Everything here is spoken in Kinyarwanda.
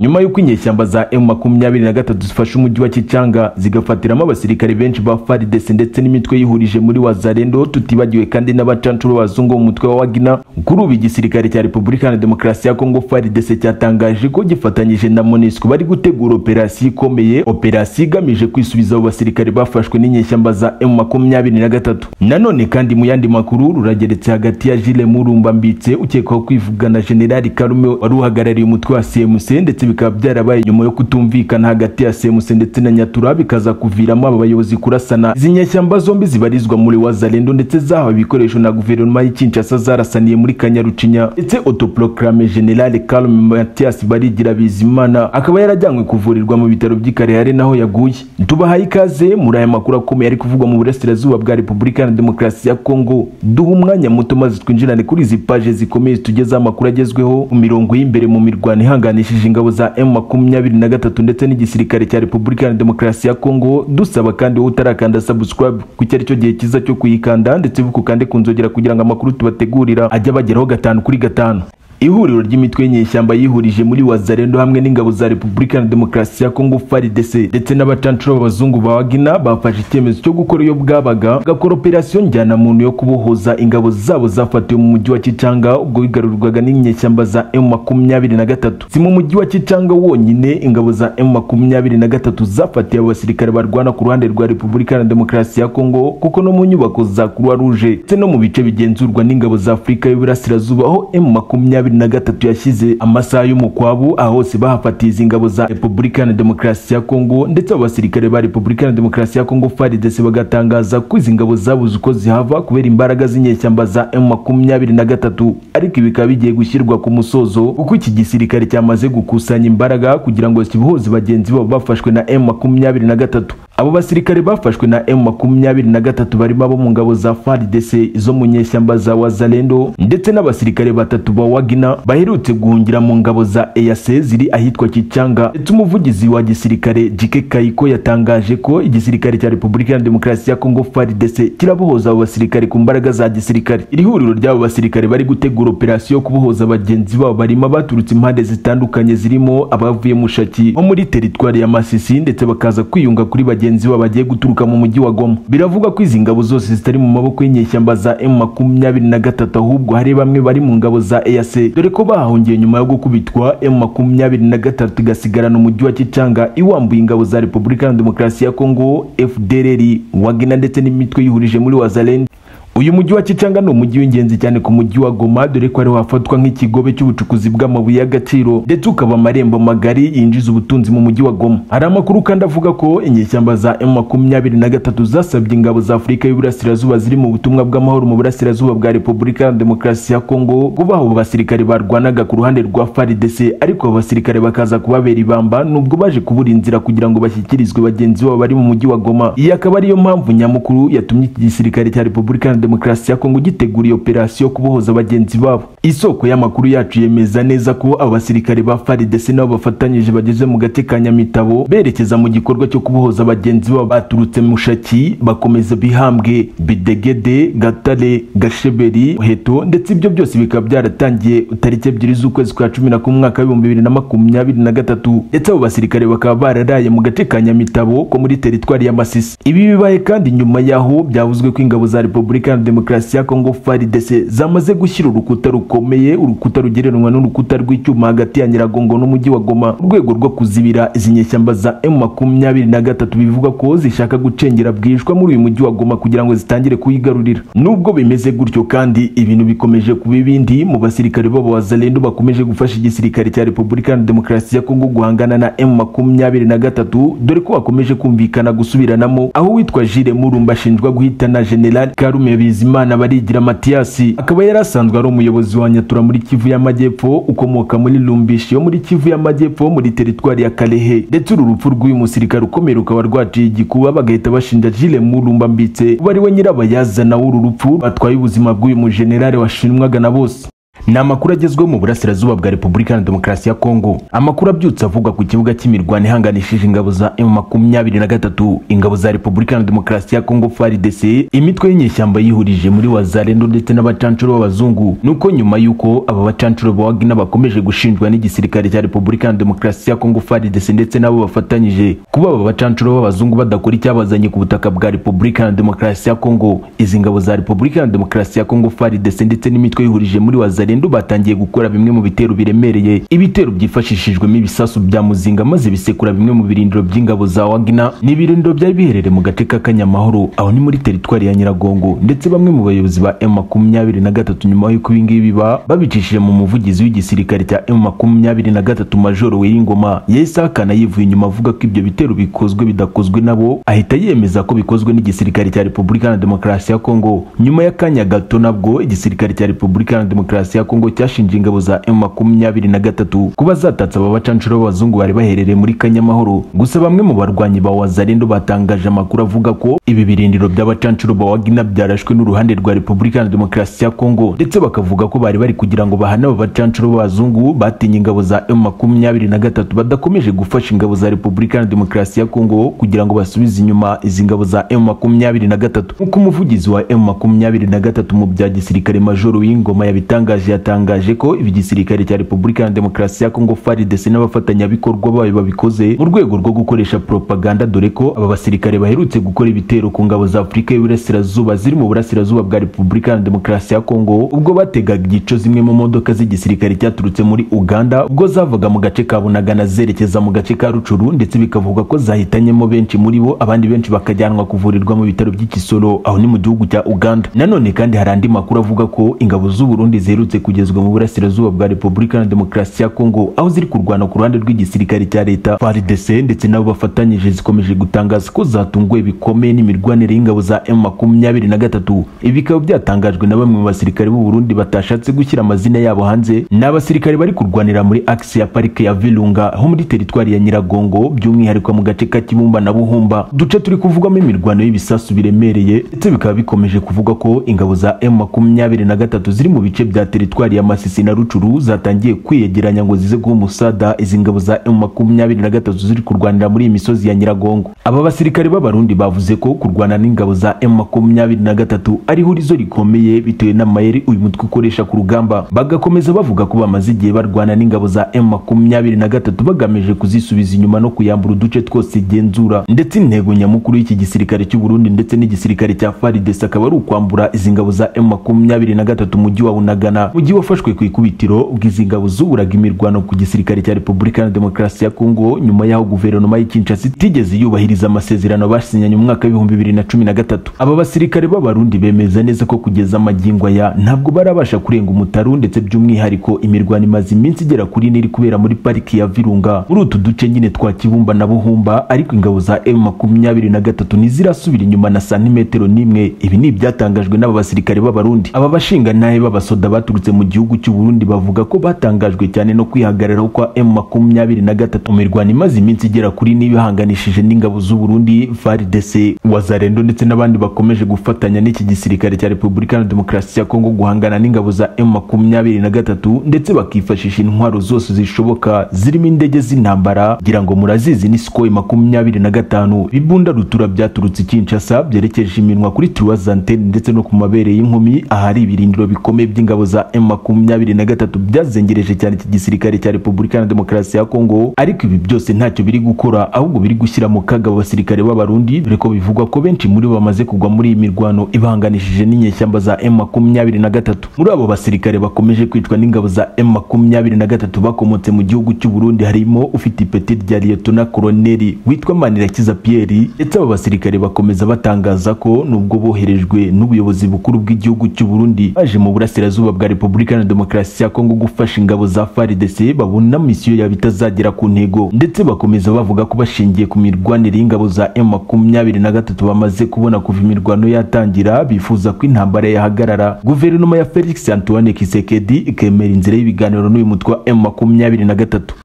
nyuma y'uko inyeshyamba za M makumyabiri na gatatu zifashe umujyi wa Kichanga zigafatiramo abasirikare benshi ba FARDC ndetse n'imitwe yihurije muri Wazalendo tutibagiwe kandi n'abacancuro b'abazungu mu mutwe wa Wagner kuri ubu igisirikare cya Repubulika ya Demokarasi ya Kongo FARDC cyatangaje ko gifatanyije na MONUSCO bari gutegura operasiyo ikomeye operasiyo igamije kwisubiza abo basirikare bafashwe n'inyeshyamba za M makumyabiri na gatatu nanone kandi mu yandi makuru rurageretse hagati ya Jules Murumba Mbitse ukekwaho kwivugana General Karume wari uhagarariye umutwe wa CMC ndetse bikaba byarabaye nyuma yo kutumvikana hagati ya CMC ndetse na Nyatura bikaza kuviramo aba bayobozi kurasana izi nyeshyamba zombi zibarizwa muri Wazalendo ndetse zahawe ibikoresho na guverinoma y'i Kinshasa zarasaniye muri Kanyarucinya ndetse autoproclame General Karume Mathias Barigira Bizimana akaba yarajyanywe kuvurirwa mu bitaro by'i Karehare naho yaguye tubahaye ikaze muri aya makuru akomeye ari kuvugwa mu burasirazuba bwa Repubulika na Demokarasi ya Kongo duha umwanya muto maze twinjirane kuri izi paje zikomeye tugezeho amakuru agezweho mu mirongo y'imbere mu mirwano ihanganishije ingabo za M makumyabiri na gatatu ndetse n'igisirikare cya Repubulika ya Demokarasi ya Kongo dusaba kandi wowe utarakanda subscribe kuko ari cyo gihe cyiza cyo kuyikanda ndetse bukukande kunzogera kugira ngo amakuru tubategurira ajye abageraho gatanu kuri gatanu ihuriro ry'imitwe y'inyeshyamba yihurije muri Wazalendo hamwe n'ingabo za Repubulika ya Demokarasi ya Kongo FARDC ndetse n'abacancuro b'abazungu ba Wagner bafashe icyemezo cyo gukora iyo bwabaga gakora operasiyo njyana muntu yo kubohoza ingabo zabo zafatiwe mu mujyi wa Kichanga ubwo bigarurwaga n'inyeshyamba za M23 si mu mujyi wa Kichanga wonyine ingabo za M23 zafatiye abo basirikare barwana ku ruhande rwa Repubulika ya Demokarasi ya Kongo kuko no mu nyubako za Croix Rouge ndetse no mu bice bigenzurwa n'ingabo za Afurika y'Iburasirazuba aho M23 na gatatu yashyize amasaha y'umukwabu aho hose bahafatiye izi ngabo za Repubulika na Demokarasi ya Kongo ndetse abasirikare ba Repubulika na Demokarasi ya Kongo FARDC bagatangaza ko izi ngabo zabuze uko zihava kubera imbaraga z'inyeshyamba za M23 ariko ibi bikaba bigiye gushyirwa ku musozo kuko iki gisirikare cyamaze gukusanya imbaraga kugira ngo kibohoze bagenzi babo bafashwe na M23 abo basirikare bafashwe na M23 barimo abo mu ngabo za FARDC izo mu nyeshyamba za Wazalendo ndetse n'abasirikare batatu ba Wagner baherutse guhungira mu ngabo za EAC ziri ahitwa Kichanga ndetse umuvugizi wa gisirikare Jike Kaiko yatangaje ko igisirikare cya Repubulika ya Demokarasi ya Kongo FARDC kirabohoza abo basirikare ku mbaraga za gisirikare iri huriro ry'abo basirikare bari gutegura operasiyo yo kubohoza bagenzi babo barimo baturutse impande zitandukanye zirimo abavuye mu Shaki nko muri teritwari ya Masisi ndetse bakaza kwiyunga kuri bagenzi babo bagiye guturuka mu mujyi wa Goma biravugwa ko izi ngabo zose zitari mu maboko y'inyeshyamba za M23 ahubwo hari bamwe bari mu ngabo za EAC dore ko bahungiye nyuma yo gukubitwa M23 igasigarana umujyi wa Kichanga iwambuye ingabo za Repubulika ya Demokarasi ya Kongo FDLR Wagner ndetse n'imitwe yihurije muri Wazalendo uyu mujyi wa Kichanga ni umujyi w'ingenzi cyane ku mujyi wa Goma dore ko ariho hafatwa nk'ikigobe cy'ubucukuzi bw'amabuye y'agaciro ndetse ukaba amarembo magari yinjiza ubutunzi mu mujyi wa Goma hari amakuru kandi avuga ko inyeshyamba za M23 zasabye ingabo za Afurika y'Iburasirazuba ziri mu butumwa bw'amahoro mu burasirazuba bwa Repubulika ya Demokarasi ya Kongo kuba abo basirikare barwanaga ku ruhande rwa FARDC ariko abo basirikare bakaza kubabera ibamba nubwo baje kubura inzira kugira ngo bashyikirizwe bagenzi babo bari mu mujyi wa Goma iyi akaba ariyo mpamvu nyamukuru yatumye iki gisirikare cya Repubulika demokarasi ya Kongo giteguriye operasiyo yo kubohoza bagenzi babo isoko y'amakuru yacu yemeza neza ko abo basirikare ba FARDC nabo bafatanyije bageze mu gace ka Nyamitabo berekeza mu gikorwa cyo kubohoza bagenzi babo baturutse mu Shaki bakomeza bihambwe Bidegede Gatare Gasheberi Heto ndetse ibyo byose bikaba byaratangiye tariki ebyiri z'ukwezi kwa cumi na kumwe mwaka w'ibihumbi bibiri na makumyabiri na gatatu ndetse abo basirikare bakaba bararaye mu gace ka Nyamitabo ko muri teritwari ya Masisi ibi bibaye kandi nyuma yaho byavuzwe ko ingabo za Repubulika Republican Demokarasi ya Kongo FARDC zamaze gushyira urukuta rukomeye urukuta rugereranywa n'urukuta rw'icyuma hagati ya Nyiragongo n'umujyi wa Goma urwego rwo kuzibira izi nyeshyamba za M23 bivuga ko zishaka gucengera bwishwa muri uyu mujyi wa Goma kugira ngo zitangire kuyigarurira nubwo bimeze gutyo kandi ibintu bikomeje kuba ibindi mu basirikare babo Wazalendo bakomeje gufasha igisirikare cya Republican Demokarasi ya Kongo guhangana na M23 dore ko bakomeje kumvikana gusubiranamo aho witwa Jire Murumba ashinjwa guhitana General Karume Bizimana Barigira Mathias akaba yari asanzwe ari umuyobozi wa Nyatura muri Kivu y'Amajyepfo ukomoka muri Lumbishi yo muri Kivu y'Amajyepfo muri teritwari ya Kalehe ndetse uru rupfu rw'uyu musirikare ukomeye rukaba rwaciye igikuba bagahita bashinja Jules Murumba Mbitse uba ari we nyirabayazana w'uru rupfu batwaye ubuzima bw'uyu mujenerali washinwaga na bose ni amakuru agezweho mu burasirazuba bwa repubulika iharanira demokarasi ya kongo amakuru abyutse avugwa ku kibuga cy'imirwano ihanganishije ingabo za emu makumyabiri na gatatu ingabo za repubulika iharanira demokarasi ya kongo frdc imitwe y'inyeshyamba yihurije muri wazarendo ndetse n'abacancuro b'abazungu nuko nyuma y'uko aba bacancuro ba wagina bakomeje gushinjwa n'igisirikare cya repubulika iharanira demokarasi ya kongo frdc ndetse n'abo bafatanyije kuba aba bacancuro b'abazungu badakora icyabazanye ku butaka bwa repubulika iharanira demokarasi ya kongo izi ngabo za repubulika iharanira demokarasi ya kongo frdc ndetse n'imitwe yihurije muri wazarendo Zalendo batangiye gukora bimwe mu bitero biremereye ibitero byifashishijwemo ibisasu bya muzinga maze bisekura bimwe mu birindiro by'ingabo za Wagner ni ibirindiro byari biherereye mu gace ka Kanyamahoro aho ni muri teritwari ya Nyiragongo ndetse bamwe mu bayobozi ba M23 nyuma y'uko ibi ngibi biba babicishije mu muvugizi w'igisirikare cya M23 Major Wiringoma yahise ahakana yivuye inyuma avuga ko ibyo bitero bikozwe bidakozwe nabo ahita yemeza ko bikozwe n'igisirikare cya Repubulika Iharanira Demokarasi ya Kongo nyuma y'akanya gato nabwo igisirikare cya Repubulika Iharanira Demokarasi demokarasi ya Kongo cyashinje ingabo za M23 kuba zatatse aba bacancuro b'abazungu bari baherereye muri Kanyamahoro gusa bamwe mu barwanyi ba Wazalendo batangaje amakuru avuga ko ibi birindiro by'abacancuro ba Wagner byarashwe n'uruhande rwa Repubulika Iharanira Demokarasi ya Kongo ndetse bakavuga ko bari bari kugira ngo bahane aba bacancuro b'abazungu batinye ingabo za M23 badakomeje gufasha ingabo za Repubulika Iharanira Demokarasi ya Kongo kugira ngo basubize inyuma izi ngabo za M23 nk'uko umuvugizi wa M23 mu bya gisirikare Majoro w'ingoma yabitangaje yatangaje ko ibi gisirikare cya Repubulika Iharanira Demokarasi ya Kongo FARDC n'abafatanyabikorwa bayo babikoze mu rwego rwo gukoresha propaganda dore ko aba basirikare baherutse gukora ibitero ku ngabo za Afurika y'Iburasirazuba ziri mu burasirazuba bwa Repubulika Iharanira Demokarasi ya Kongo ubwo bategaga igico zimwe mu modoka z'igisirikare cyaturutse muri Uganda ubwo zavaga mu gace ka Bunagana zerekeza mu gace ka Rucuru ndetse bikavugwa ko zahitanyemo benshi muri bo abandi benshi bakajyanwa kuvurirwa mu bitaro by'Ikisoro aho ni mu gihugu cya Uganda nanone kandi hari andi makuru avuga ko ingabo z'u Burundi ziherutse ziherutse kugezwa mu burasirazuba bwa Repubulika Iharanira Demokarasi ya Kongo aho ziri kurwana ku ruhande rw'igisirikare cya leta FARDC ndetse nabo bafatanyije zikomeje gutangaza ko zatunguwe bikomeye n'imirwanire y'ingabo za M23 ibi bikaba byatangajwe na bamwe mu basirikare b'u Burundi batashatse gushyira amazina yabo hanze ni abasirikare bari kurwanira muri axe ya parike ya Virunga ho muri teritwari ya Nyiragongo by'umwihariko mu gace ka Kibumba na Buhumba duce turi kuvugamo imirwano y'ibisasu biremereye ndetse bikaba bikomeje kuvuga ko ingabo za M23 ziri mu bice bya teritwari ya Masisi na Rucuru zatangiye kwiyegeranya ngo zize guha umusada izi ngabo za M23 ziri kurwanira muri iyi misozi ya Nyiragongo. Aba basirikare b'abarundi bavuze ko kurwana n'ingabo za M23 ari hurizo rikomeye bitewe n'amayeri uyu mutwe ukoresha ku rugamba. Bagakomeza bavuga ko bamaze igihe barwana n'ingabo za M23 bagamije kuzisubiza inyuma no kuyambura uduce twose igenzura. Ndetse intego nyamukuru y'iki gisirikare cy'u Burundi ndetse n'igisirikare cya FARDC akaba ari ukwambura izi ngabo za M23 mujyi wa Bunagana mu gihe wafashwe ku ikubitiro ubwo izi ngabo zuburaga imirwano ku gisirikare cya Repubulika Iharanira Demokarasi ya Kongo nyuma y'aho guverinoma y'i Kinshasa itigeze yubahiriza amasezerano basinyanye mu mwaka w'ibihumbi bibiri na cumi na gatatu aba basirikare b'abarundi bemeza neza ko kugeza amagingo aya ntabwo barabasha kurenga umutaru ndetse by'umwihariko imirwano imaze iminsi igera kuri ine iri kubera muri pariki ya Virunga muri utu duce nyine twa Kibumba na Buhumba ariko ingabo za M23 ntizirasubira inyuma na santimetero n'imwe ibi ni ibyatangajwe n'aba basirikare b'abarundi aba bashingantahe b'abasoda baturutse baturutse mu gihugu cy'u Burundi bavuga ko batangajwe cyane no kwihagararaho kwa M23 mu mirwano imaze iminsi igera kuri n'ibihanganishije n'ingabo z'u Burundi FARDC Wazarendo ndetse n'abandi bakomeje gufatanya n'iki gisirikare cya Repubulika Iharanira Demokarasi ya Kongo guhangana n'ingabo za M23 ndetse bakifashisha intwaro zose zishoboka zirimo indege z'intambara kugira ngo murazizi ni Sukhoi 25 bibunda rutura byaturutse i Kinshasa byerekeje iminwa kuri Triwazantene ndetse no ku mabere y'inkumi ahari ibirindiro bikomeye by'ingabo za M23 byazengereje cyane iki gisirikare cya Repubulika Iharanira Demokarasi ya Kongo ariko ibi byose ntacyo biri gukora ahubwo biri gushyira mu kaga abasirikare b'abarundi dore ko bivugwa ko benshi muri bo bamaze kugwa muri iyi mirwano ibahanganishije n'inyeshyamba za M23 muri abo basirikare bakomeje kwicwa n'ingabo za M23 bakomotse mu gihugu cy'u Burundi harimo ufite ipeti rya Lieutenant Colonel witwa Manirakiza Pierre ndetse aba basirikare bakomeza batangaza ko nubwo boherejwe n'ubuyobozi bukuru bw'igihugu cy'u Burundi baje mu burasirazuba bwa Repubulika Iharanira Demokarasi ya Kongo gufasha ingabo za FARDC babona misiyo yabo itazagera ku ntego ndetse bakomeza bavuga ko bashingiye ku mirwanire y'ingabo za M23 bamaze kubona kuva imirwano yatangira bifuza ko intambara yahagarara guverinoma ya Felix Antoine Kisekedi ikemera inzira y'ibiganiro n'uyu mutwe wa M23